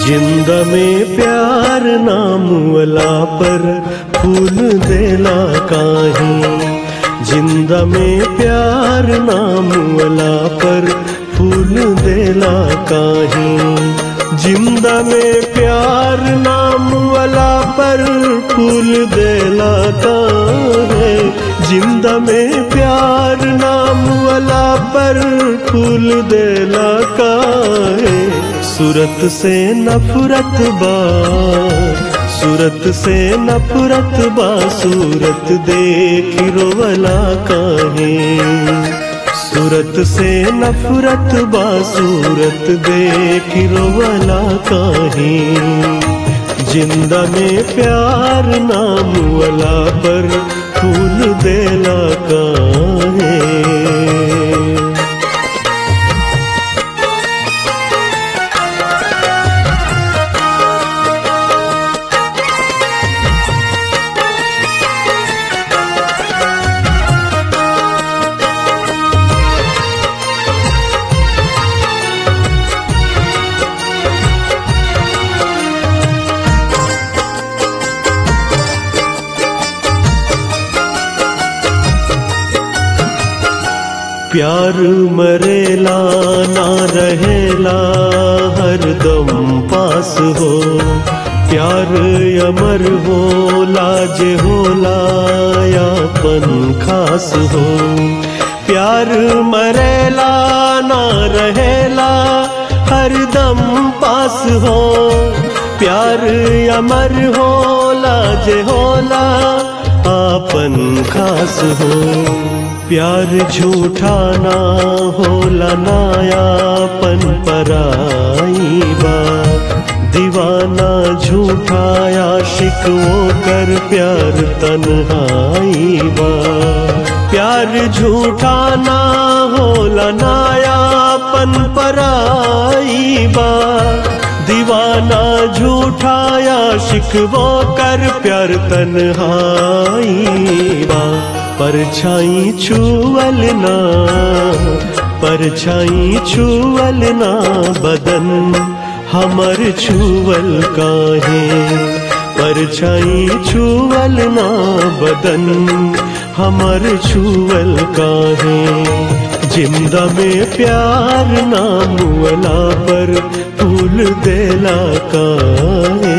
जिंद में प्यार नाम वाला पर फूल देला काहे जिंद में प्यार नाम वाला पर फूल देला काहे जिंद में प्यार नाम वाला पर फूल देला काहे जिंद में प्यार नाम वाला पर फूल देला काहे सूरत से नफरत बा सूरत से नफरत बा सूरत देख रोवला काहे सूरत से नफरत बा सूरत देख रोवला काहे जिंदा में प्यार नाम वाला पर फूल देला काहे प्यार मरेला ना रहेला हरदम पास हो प्यार अमर हो लाज होला यापन खास हो प्यार मरेला ना रहेला हरदम पास हो प्यार अमर हो लाज होला आपन खास हो प्यार झूठा ना होला नायापन पराई बा दीवाना झूठा आशिक वो कर प्यार तन्हाई बा प्यार झूठा ना होला नायापन पराई बा दीवाना झूठा आशिक वो कर प्यार तन्हाई बा परछाई छुअल ना परछाई छुअल ना बदन हमर छुअल काहे परछाई छुअल ना बदन हमर छुअल काहे जिंदा में प्यार नाम वाला पर फूल देला काहे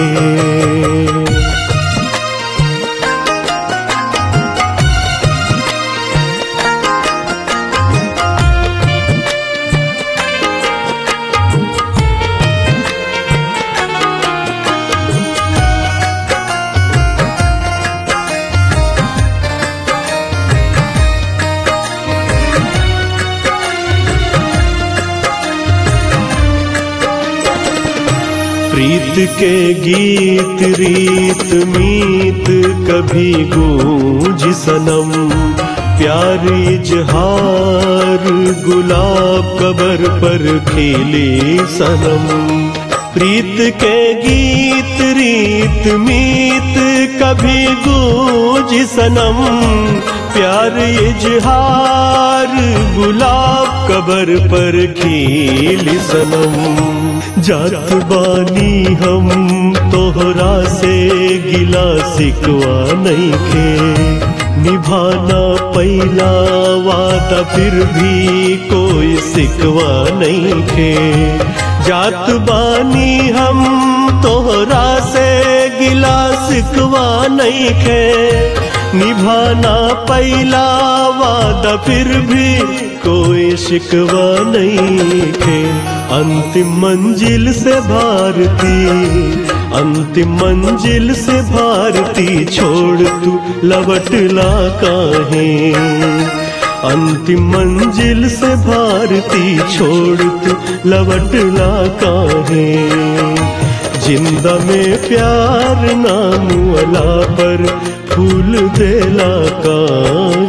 प्रीत के गीत रीत मीत कभी गूंज सनम प्यार इजहार गुलाब कबर पर खिले सनम प्रीत के गीत रीत मीत कभी गूंज सनम प्यार इजहार गुलाब कबर पर खिल सनम जात बानी हम तोहरा से गिला सिकवा नहीं खे निभाना पहला वादा फिर भी कोई सिकवा नहीं खे जात बानी हम तोहरा से गिला सिकवा नहीं खे निभाना पहला वादा फिर भी कोई शिकवा नहीं खे अंतिम मंजिल से भारती अंतिम मंजिल से भारती छोड़ तू लवटला काहे अंतिम मंजिल से भारती छोड़ तू लवटला काहे जिंदा में प्यार नाम वाला पर फूल देला काहे